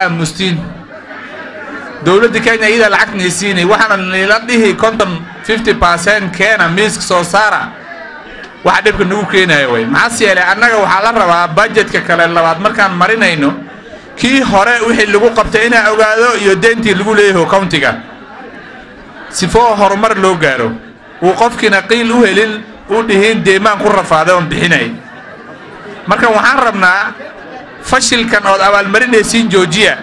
mustiin dowladda kenya iyadaa lacag naysiinay waxaana nila dhihi konton fifty percent keena miiska soo saara waxa dhibka nagu keenaya way maxaas yeelay annaga waxaa la rabaa budgetka kale labaad markaan marinayno kii hore wixii lagu qabtay inaa ogaado iyo deentii lagu leeyaho countiga sifoo horumar loo gaaro uu qofkiina qiil u helin u dhihiin deemaan ku rafaaday oon bixinay marka waxaan rabnaa fashilkan ood abaalmarinaysiin joojiya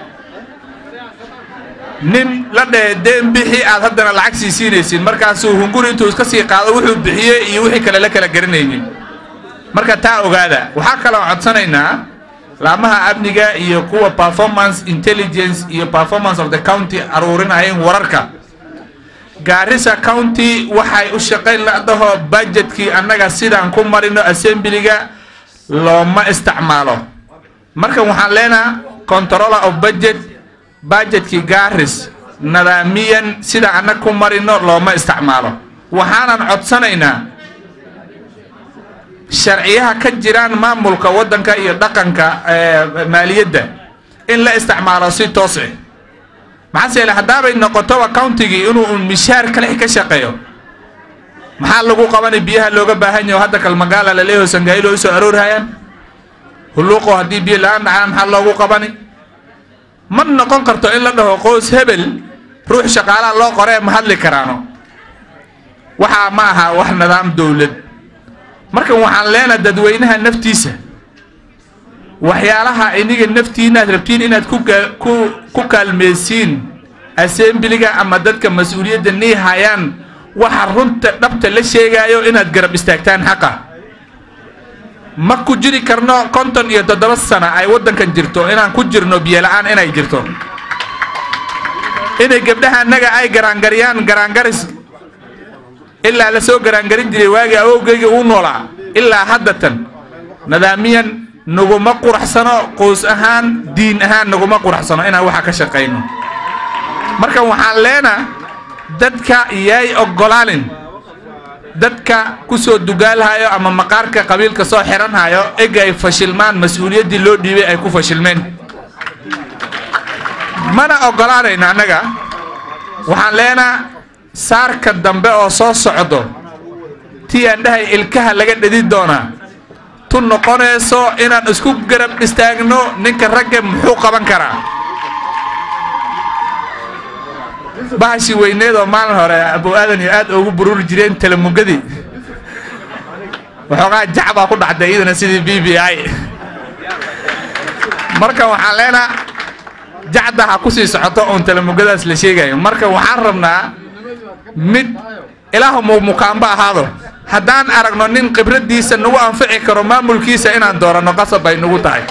nin la dhehe deen bixi aad haddana lacag sii siinaysiin markaasuu hunguri intuu iska sii qaado wuxuu bixiyey iyo wixii kale la kala garanaynin marka taa ogaada waxaa kaloo codsanaynaa laamaha amniga iyo kuwa performance intelligence iyo performance of the county aruurinayeen wararka gaarisa county waxay u shaqayn ladaho budgetkii annaga sidaan ku marino assemblyga looma isticmaalo marka waxaan leenaha controller of budget budgetkii gaaris nadaamiyan sida annaga ku marino looma isticmaalo waxaanan codsanaynaa sharciyaha ka jiraan maamulka waddanka iyo dhaqanka maaliyadda in la isticmaalo si toos ah maxaase yeele haddaabay noqotoba countigii inuu un mishaar kale ka shaqeeyo maxaa lagu qabanay biyaha looga baahan yaho hadda kalmagaala laleeyaho sangailo usoo aroorhayaan hulluuqo haddii biyo la-aan dhacaan maxaa loogu qabani ma noqon karto in la dhaho qoys hebel ruux shaqaalaha loo qoree ma hadli karaano waxaa ma aha wax nidaam dowlad marka waxaan leenaha dadweynaha naftiisa waxyaalaha iniga naftiinaad rabtiin inaad ku ku kaalmeysiin assemblyga ama dadka mas-uuliyadda nii hayaan waxa runta dhabta la sheegaayo inaad garab istaagtaan xaqa ma ku jiri karno konton iyo toddoba sana ay waddankan jirto inaan ku jirno biyola-aan inay jirto inay gabdhaha annaga ay garaangariyaan garaangaris ilaa la soo garaangarin jiray waagii awowgeyga uu noolaa ilaa haddatan nidaamiyan naguma quraxsano qoys ahaan diin ahaan naguma quraxsano inaan waxa ka shaqayno marka waxaan leenaa dadka yay oggolaanin dadka ku soo dugaalhayo ama maqaarka qabiilka soo xiranhayo eg ay fashilmaan mas-uuliyaddii loo dhiibay ay ku fashilmeen mana oggolaanayno annaga waxaan leenaa saarka dambe oo soo socdo tii aan dhahay ilkaha laga dhedi doonaa tu noqonayso inaan isku garab istaagno ninka ragga muxuu qaban karaa bahashi weyneed oo maalin hore abu aadan iyo aad ugu bururi jireen talamugadii waxoogaa jacbaa ku dhacday iyadana sidii b b i marka waxaan leenaa jacda ha kusii socoto oon talamugadaas la sheegayo marka waxaan rabnaa mid ilaahu mumukaanba ahaado haddaan aragno nin khibraddiisa nagu anfici karo maamulkiisa inaan dooranno qasab bay nagu tahay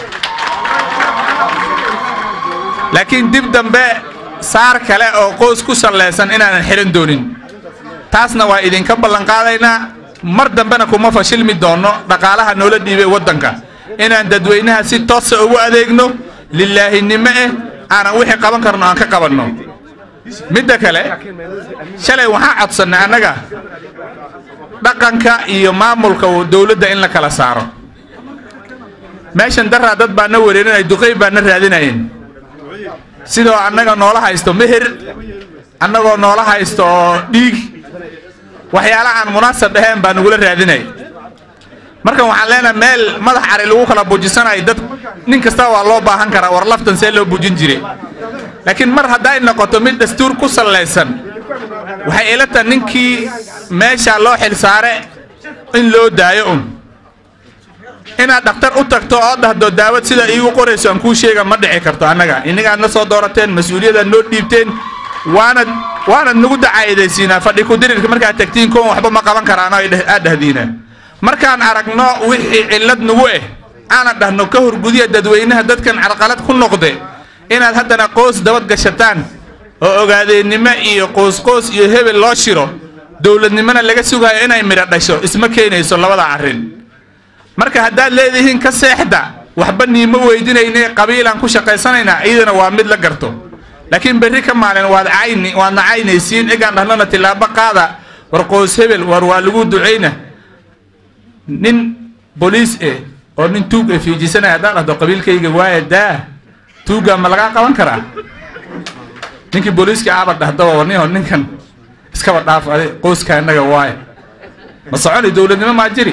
laakiin dib dambe saar kale oo qoys ku sallaysan inaanan xihan doonin taasna waa idinka ballanqaadaynaa mar dambena kuma fashilmi doonno dhaqaalaha noola dhiibay waddanka inaan dadweynaha si toosa ugu adeegno lilaahinimo eh aanan wixii qaban karno aan ka qabanno midda kale shalay waxaan codsannay annaga dhaqanka iyo maamulka dowladda in la kala saaro meeshan daraa dad baa na wareerinaya duqey baa na raadinayeen sidoo annaga noola haysto meher annagoo noola haysto oo dhiig waxyaala aan munaasab ahayn baa nagula raadinay marka waxaan leenahay meel madax cari lagu kala bujisanayo dad nin kasta waa loo baahan karaa war laftan see loo bujin jiray laakiin mar hadday noqoto mid dastuur ku sallaysan waxay ila tahay ninkii meesha loo xilsaare in loo daayo un inaad dhakhtar u tagto oo dhahdo daawad sida iigu qorayso aan kuu sheega ma dhici karto annaga inagaad na soo doorateen mas-uuliyadaad noo dhiibteen waanad waanad nagu dacaayadaysiinaa fadhi ku-dirirka markaad tagtiin koon waxba ma qaban karaano aad dhahdiina markaan aragno wixii cillad nagu eh aanan dhahno ka horgudiya dadweynaha dadkan carqalad ku noqde inaad haddana qoos dabad gashataan oo ogaadeennimo iyo qoosqoos iyo hebel loo shiro dowladnimona laga sugayo inay midho dhasho isma keenayso labada arrin marka haddaad leedihiin ka seexda waxba niimo weydinayne qabiilaan ku shaqaysanaynaa iyadana waa mid la garto laakiin berri ka maalin waad cayni waadna caynaysiin egaan dhahnona tillaabo qaada war qoos hebel war waa lagu ducayna nin boliis eh oo nin tuug e fiijisanaya haddaan dhahdo qabiilkayga waaya daa tuuga ma lagaa qaban karaa ninkii booliiska aaba dhahdaba warniho ninkan iskaba dhaaf adi qoyska innaga waaye ma soconi dowladnimo maa jiri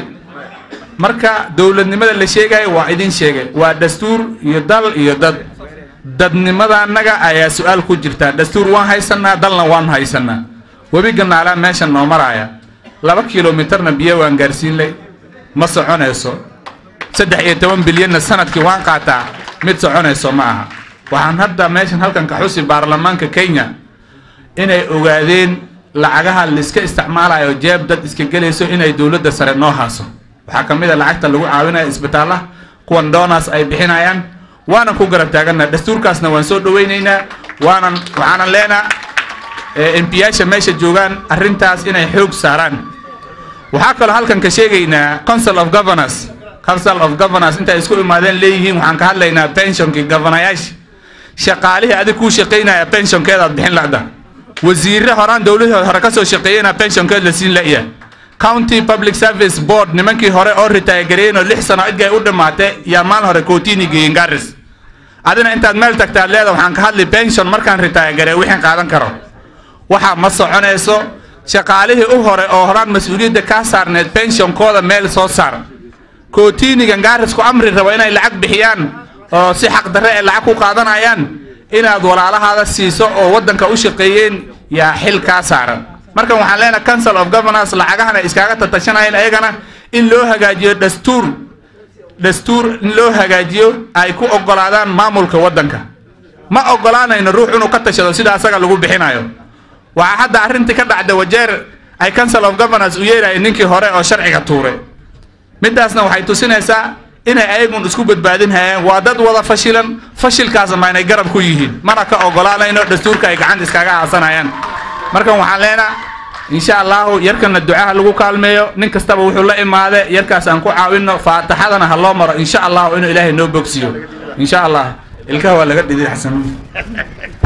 marka dowladnimada la sheegayo waa idin sheegay waa dastuur iyo dal iyo dad dadnimada annaga ayaa su-aal ku jirtaa dastuur waan haysanaa dalna waan haysanaa webi ganaalaa meeshan noo maraaya laba kilomitarna biyo waan gaarsiinlay ma soconayso saddex iyo toban bilyanna sanadkii waan qaataa mid soconayso ma aha waxaan hadda meeshan halkan ka xusi baarlamaanka kenya inay ogaadeen lacagaha laiska isticmaalayo jeeb dad iska gelayso inay dowladda sare noo haaso waxaa ka mid a lacagta lagu caawinayo isbitaalaha kuwan donas ay bixinayaan waanan ku garab taaganaa dastuurkaasna waan soo dhawaynaynaa waanan waxaanan leenaa embiyaasha meesha joogaan arrintaas inay xoog saaraan waxaa kaloo halkan ka sheegaynaa council of governors council of governors intay isku imaadeen leeyihiin waxaan ka hadlaynaa pensionkii governayaasha shaqaalihii adig kuu shaqaynaya pensionkeedaad bixin la'da wasiirre horaan dowladii hore ka soo shaqeeyena pensionkeed la siin la'ya county public service board nimankii hore oo retire gareeyeen oo lix sano idgay u dhammaatay yaa maalin hore kootini geeyeen garis adina intaad meel tagtaad leeda waxaan ka hadli pension markaan retire garee wixin qaadan karo waxa ma soconayso shaqaalihii u hore oo horaan mas-uuliyadda kaa saarneed pensionkooda meel soo saar kootinigan gaarisku amri rabo inay lacag bixiyaan oo si xaq darre ay lacag ku qaadanayaan inaad walaalahaada siiso oo waddanka u shaqeeyeen yaa xil kaa saaran markan waxaan leenahay council of governors lacagahana iskaaga tatashanayeen ayagana in loo hagaajiyo dastuur dastuur in loo hagaajiyo ay ku ogolaadaan maamulka waddanka ma ogolaanayno ruux inuu ka tashado sida asaga lagu bixinayo waxaa hadda arrintii ka dhacda wajeer ay council of governors u yeerayeen ninkii hore oo sharciga tuuray middaasna waxay tusinaysaa inay ayagun isku badbaadin hayaan waa dad wada fashilan fashilkaasna ma inay garab ku yihiin mana ka ogolaanayno dastuurka ay gacanta iskaga haasanayaan markan waxaan leenaa insha allahu yarkana ducaha lagu kaalmeeyo nin kastaba wuxuu la imaade yarkaas aan ku caawino faataxadana ha loo maro insha allahu inuu ilaahay noo bogsiyo insha allah ilkaha waa laga dhidi xasan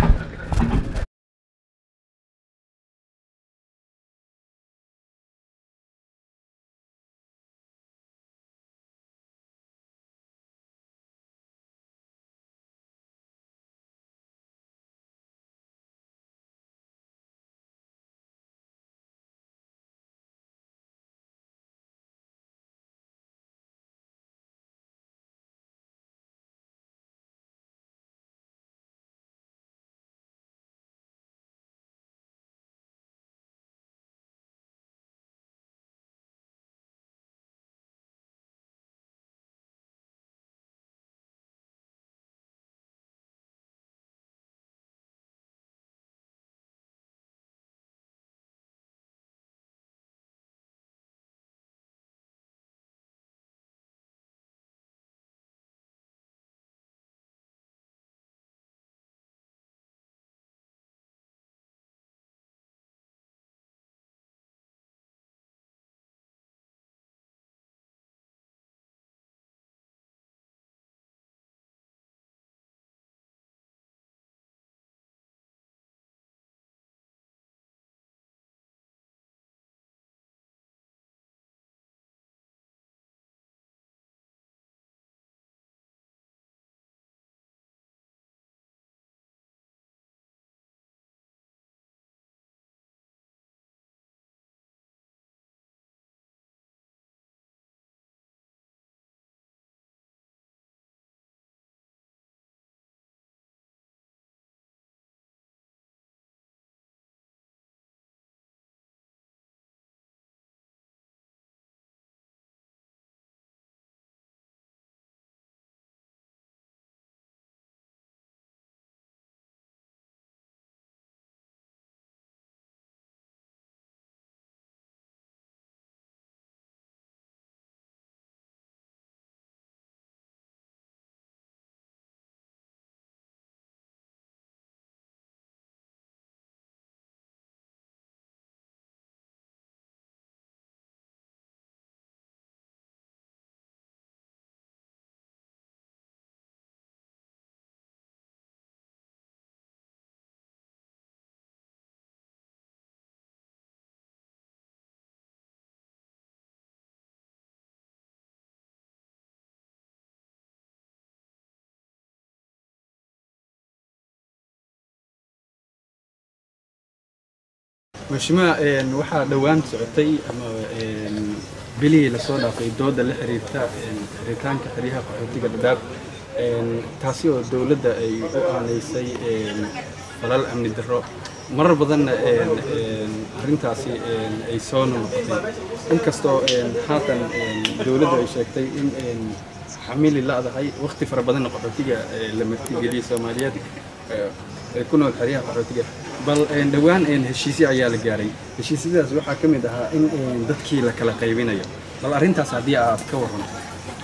mashima waxaa dhowaan socotay ama bilihii lasoo dhaafay dooda la xiriirta xiritaanka xeryaha qaxootiga dhadhaab taasi oo dowladda ay u aanaysay falal amni darro marar badanna arrintaasi ay soo noqotay inkastoo haatan dowladdu ay sheegtay in xamili la'dahay waqti fara badanna qaxootiga la martigeliyey soomaaliyeed ee ku nool xeryaha qaxootiga bal dhowaan heshiisyo ayaa la gaaray heshiisyadaas waxaa ka mid ahaa in dadkii la kala qaybinayo bal arrintaas haddii aad ka waranto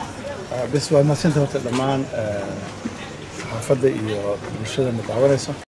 bes waad madsanta horta dhammaan saxaafadda iyo bulshada ma daawanayso